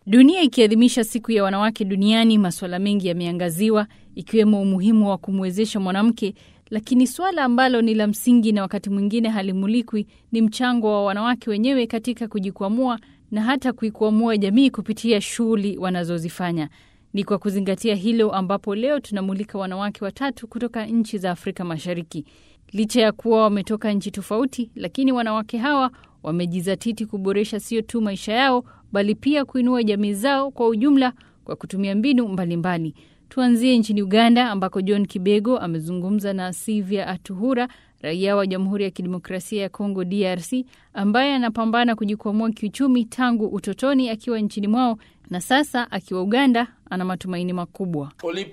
Dunia ikiadhimisha siku ya wanawake duniani, masuala mengi yameangaziwa ikiwemo umuhimu wa kumwezesha mwanamke, lakini swala ambalo ni la msingi na wakati mwingine halimulikwi ni mchango wa wanawake wenyewe katika kujikwamua na hata kuikwamua jamii kupitia shughuli wanazozifanya. Ni kwa kuzingatia hilo ambapo leo tunamulika wanawake watatu kutoka nchi za Afrika Mashariki. Licha ya kuwa wametoka nchi tofauti, lakini wanawake hawa wamejizatiti kuboresha sio tu maisha yao, bali pia kuinua jamii zao kwa ujumla kwa kutumia mbinu mbalimbali mbali. Tuanzie nchini Uganda ambako John Kibego amezungumza na Sivia Atuhura, raia wa Jamhuri ya Kidemokrasia ya Kongo DRC, ambaye anapambana kujikwamua kiuchumi tangu utotoni akiwa nchini mwao na sasa akiwa Uganda ana matumaini makubwa.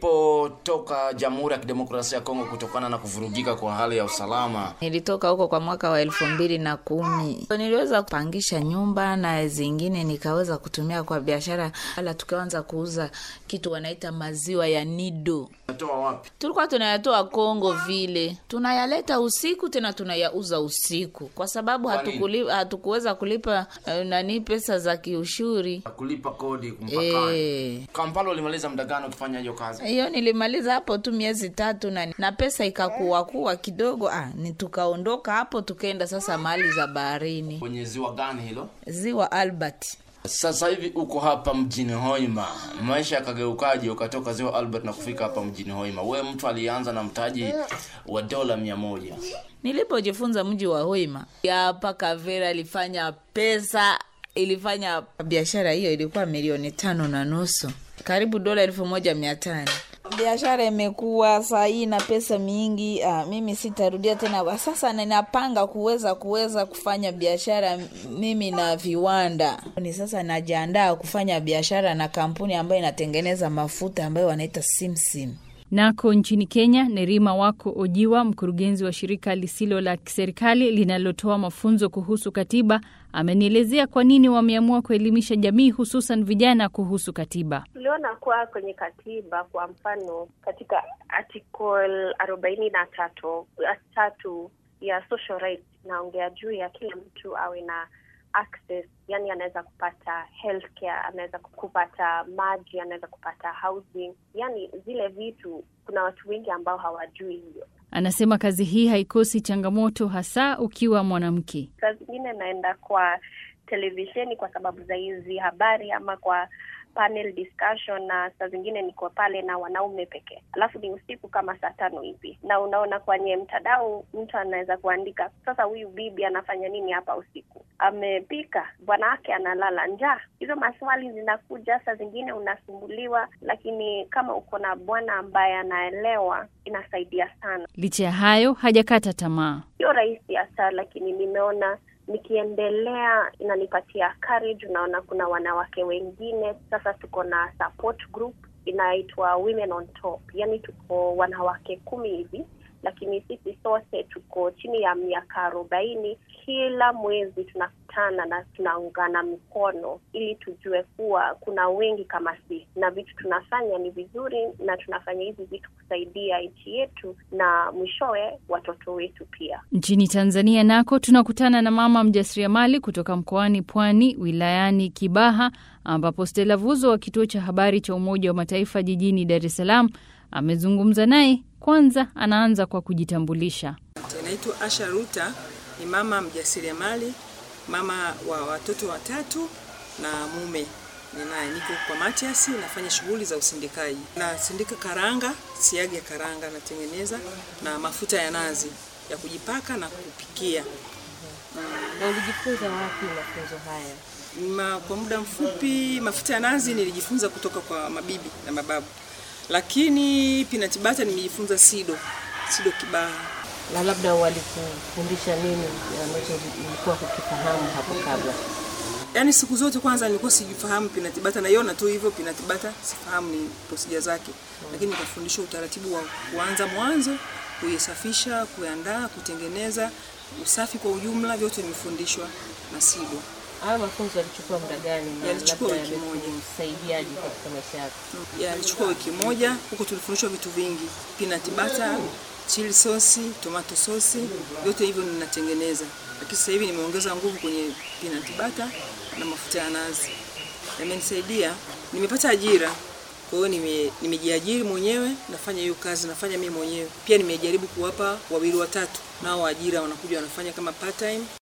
Ulipotoka Jamhuri ya Kidemokrasia ya Kongo kutokana na kuvurugika kwa hali ya usalama, nilitoka huko kwa mwaka wa elfu mbili na kumi. Niliweza kupangisha nyumba na zingine nikaweza kutumia kwa biashara, ala tukaanza kuuza kitu wanaita maziwa ya nido. natoa wapi? Tulikuwa tunayatoa Kongo vile, tunayaleta usiku tena tunayauza usiku, kwa sababu Kwa nini? hatukuli, hatukuweza kulipa eh, nani pesa za kiushuri Kulipa kodi mpakani. eh. Kampala ulimaliza muda gani ukifanya hiyo kazi? hiyo nilimaliza hapo tu miezi tatu na, na pesa ikakuwa kuwa kidogo ah, ni tukaondoka hapo tukaenda sasa mahali za baharini Kwenye ziwa gani hilo? ziwa Albert. Sasa hivi uko hapa mjini Hoima, maisha yakageukaje ukatoka ziwa Albert na kufika hapa mjini Hoima? We mtu alianza na mtaji wa dola mia moja. Nilipojifunza mji wa Hoima hapa Kavera ilifanya pesa, ilifanya biashara hiyo ilikuwa milioni tano na nusu, karibu dola elfu moja mia tano. Biashara imekuwa saa hii na pesa mingi. Ah, mimi sitarudia tena. Sasa ninapanga kuweza kuweza kufanya biashara mimi na viwanda. Ni sasa najiandaa kufanya biashara na kampuni ambayo inatengeneza mafuta ambayo wanaita Simsim. Nako nchini Kenya, Nerima Wako Ojiwa, mkurugenzi wa shirika lisilo la kiserikali linalotoa mafunzo kuhusu katiba, amenielezea kwa nini wameamua kuelimisha jamii, hususan vijana kuhusu katiba. Tuliona kuwa kwenye katiba, kwa mfano katika article arobaini na tatu tatu ya social rights inaongea juu ya kila mtu awe na access, yani anaweza kupata healthcare, anaweza kupata maji, anaweza kupata housing, yani zile vitu. Kuna watu wengi ambao hawajui hiyo. Anasema kazi hii haikosi changamoto, hasa ukiwa mwanamke. Saa zingine naenda kwa televisheni kwa sababu za hizi habari ama kwa panel discussion, na saa zingine niko pale na wanaume pekee, alafu ni usiku kama saa tano hivi, na unaona kwenye mtandao mtu anaweza kuandika, sasa huyu bibi anafanya nini hapa usiku? Amepika, bwana wake analala njaa. Hizo maswali zinakuja, saa zingine unasumbuliwa, lakini kama uko na bwana ambaye anaelewa inasaidia sana. Licha ya hayo, hajakata tamaa. Sio rahisi hasa, lakini nimeona nikiendelea inanipatia courage. Unaona, kuna wanawake wengine sasa, tuko na support group inaitwa Women on Top, yani tuko wanawake kumi hivi, lakini sisi sote tuko chini ya miaka arobaini. Kila mwezi tunakutana na tunaungana mikono ili tujue kuwa kuna wengi kama sisi, na vitu tunafanya ni vizuri, na tunafanya hizi vitu kusaidia nchi yetu na mwishowe watoto wetu pia. Nchini Tanzania nako tunakutana na mama mjasiriamali kutoka mkoani Pwani, wilayani Kibaha, ambapo Stella Vuzo wa kituo cha habari cha Umoja wa Mataifa jijini Dar es Salaam amezungumza naye. Kwanza anaanza kwa kujitambulisha. Naitwa Asha Ruta, ni mama mjasiriamali, mama wa watoto watatu na mume ninaye. Niko kwa Matias, nafanya shughuli za usindikaji, nasindika karanga, siagi ya karanga natengeneza na mafuta ya nazi ya kujipaka na kupikia. Na ulijifunza wapi mafunzo haya? Ma, kwa muda mfupi mafuta ya nazi nilijifunza kutoka kwa mabibi na mababu, lakini peanut butter nimejifunza Sido, Sido Kibaha. Na labda walikufundisha nini ambacho ulikuwa kukifahamu hapo kabla? Yaani siku zote kwanza nilikuwa sijifahamu peanut butter, naiona tu hivyo peanut butter, sifahamu ni procedure zake, lakini nikafundishwa utaratibu wa kuanza mwanzo, kuisafisha, kuandaa, kutengeneza, usafi kwa ujumla, vyote nimefundishwa na Sido. Haya mafunzo yalichukua muda gani na Yalichukua labda wiki moja. yamekusaidiaje katika maisha yako? Yalichukua wiki moja. Huko tulifundishwa vitu vingi, peanut butter, chili sosi, tomato sosi, vyote hivyo ninatengeneza, lakini sasa hivi nimeongeza nguvu kwenye peanut butter na mafuta ya nazi. yamenisaidia, nimepata ajira. Kwa hiyo nime, nimejiajiri mwenyewe, nafanya hiyo kazi, nafanya mimi mwenyewe. Pia nimejaribu kuwapa wawili watatu, nao ajira wanakuja wanafanya kama part time.